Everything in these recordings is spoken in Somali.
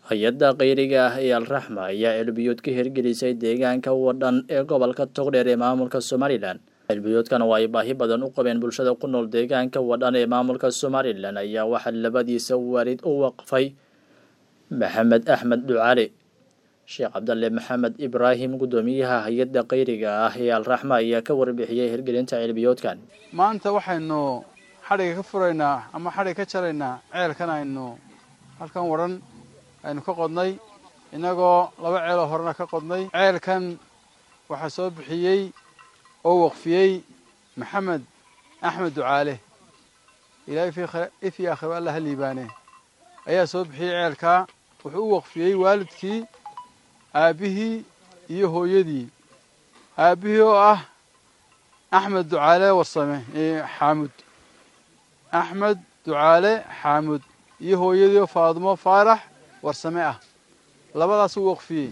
hay-adda kheyriga ah ee alraxma ayaa ceelbiyood ka hirgelisay deegaanka wadhan ee gobolka togdheer ee maamulka somalilan ceelbiyoodkan oo ay baahi badan u qabeen bulshada ku nool deegaanka wadhan ee maamulka somalilan ayaa waxaa labadiisa waalid u waqfay maxamed axmed ducali sheekh cabdalle maxamed ibraahim guddoomiyaha hay-adda kheyriga ah ee alraxma ayaa ka warbixiyey hirgelinta ceelbiyoodkan maanta waxaynu xadhiga ka furaynaa ama xadhig ka jaraynaa ceelkan aynu halkan wadhan aynu ka qodnay innagoo laba ceeloo horena ka qodnay ceelkan waxaa soo bixiyey oo waqfiyey maxamed axmed ducaale ilaahay ifii akhiro alla ha liibaane ayaa soo bixiyey ceelkaa wuxuu u waqfiyey waalidkii aabbihii iyo hooyadii aabbihii oo ah axmed ducaale warsame xaamud axmed ducaale xaamud iyo hooyadii oo faadumo faarax warsame ah labadaas u waqfiyey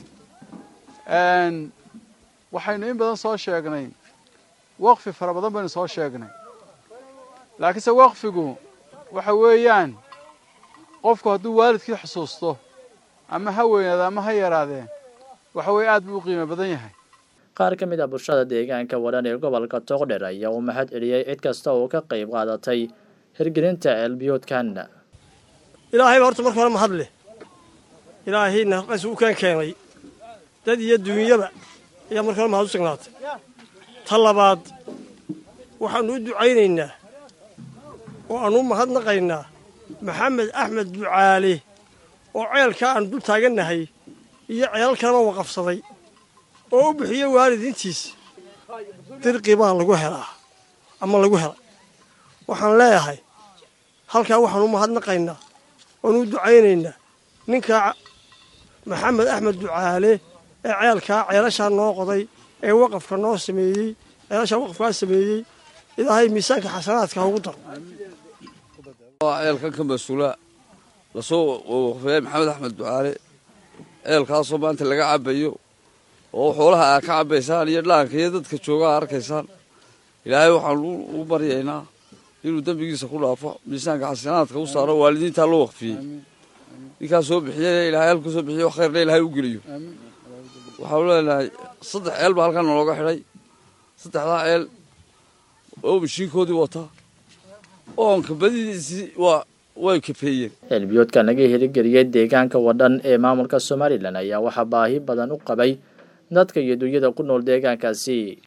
waxaynu in badan soo sheegnay waqfi fara badan baynu soo sheegnay laakiinse waqfigu waxa weeyaan qofku hadduu waalidkii xusuusto ama ha weynaade ama ha yaraadee waxa weye aad buu u qiimo badan yahay qaar ka mid ah bulshada deegaanka wadhan ee gobolka togdher ayaa uu mahad celiyey cid kasta oo ka qayb qaadatay hirgelinta ceelbiyoodkan ilaahayba horta marka hore mahad leh ilaahayna qas u kaan keenay dad iyo duunyaba ayaa marka hore mahad u sugnaatay ta labaad waxaannu u ducaynaynaa oo aannu u mahadnaqaynaa maxamed axmed ducaale oo ceelkaa aan dul taagannahay iyo ceelal kaleba waqafsaday oo u bixiyo waalidiintiis dirqi baa lagu helaa ama lagu helay waxaan leeyahay halkaa waxaan u mahadnaqaynaa oonu u ducaynaynaa ninkaa maxamed axmed ducaale ee ceelkaa ceelashaa noo qoday ee waqafka noo sameeyey ceelashaa waqafkaa sameeyey ilaahay miisaanka xasanaadka ha ugu daro ceelkan ka mas-uula lasoo waqfeeyey maxamed axmed ducaale ceelkaasoo maanta laga cabayo oo xoolaha aa ka cabaysaan iyo dhaanka iyo dadka joogaa arkaysaan ilaahay waxaan ugu baryaynaa inuu dembigiisa ku dhaafo miisaanka xasanaadka u saaro waalidiintaa loo waqfiyey ninkaa soo bixiyey ilaahay halku soo bixiyo khayrna ilaahay u geliyo waxaanu leenahay saddex ceel baa halkan nalooga xidhay saddexdaa ceel oo mashiinkoodii wata oonka badidiisii waa way kafeeyeen ceelbiyoodka laga hirgeliyey deegaanka wadhan ee maamulka somalilan ayaa waxaa baahi badan u qabay dadka iyo dunyada ku nool deegaankaasi